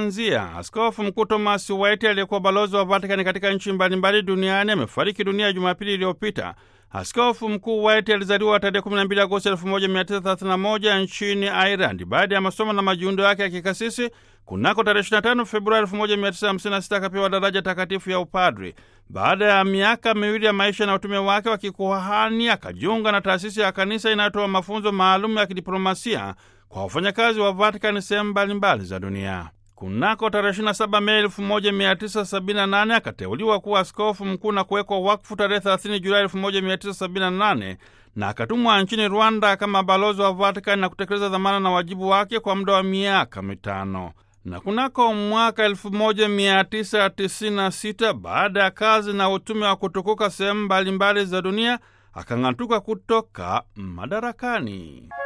lilianzia. Askofu Mkuu Thomas White aliyekuwa balozi wa Vatikani katika nchi mbalimbali duniani amefariki dunia Jumapili iliyopita. Askofu Mkuu White alizaliwa tarehe 12 Agosti 1931 nchini Ireland. Baada ya masomo na majiundo yake ya kikasisi, kunako tarehe 25 Februari 1956 akapewa daraja takatifu ya upadri. Baada ya miaka miwili ya maisha na utume wake wa kikuhani, akajiunga na taasisi ya kanisa inayotoa mafunzo maalum ya kidiplomasia kwa wafanyakazi wa Vatikani sehemu mbalimbali za dunia. Kunako tarehe 27 Mei 1978 akateuliwa kuwa askofu mkuu na kuwekwa wakfu tarehe 30 Julai 1978 na akatumwa nchini Rwanda kama balozi wa Vatikani na kutekeleza dhamana na wajibu wake kwa muda wa miaka mitano. Na kunako mwaka 1996 baada ya kazi na utume wa kutukuka sehemu mbalimbali za dunia akang'atuka kutoka madarakani.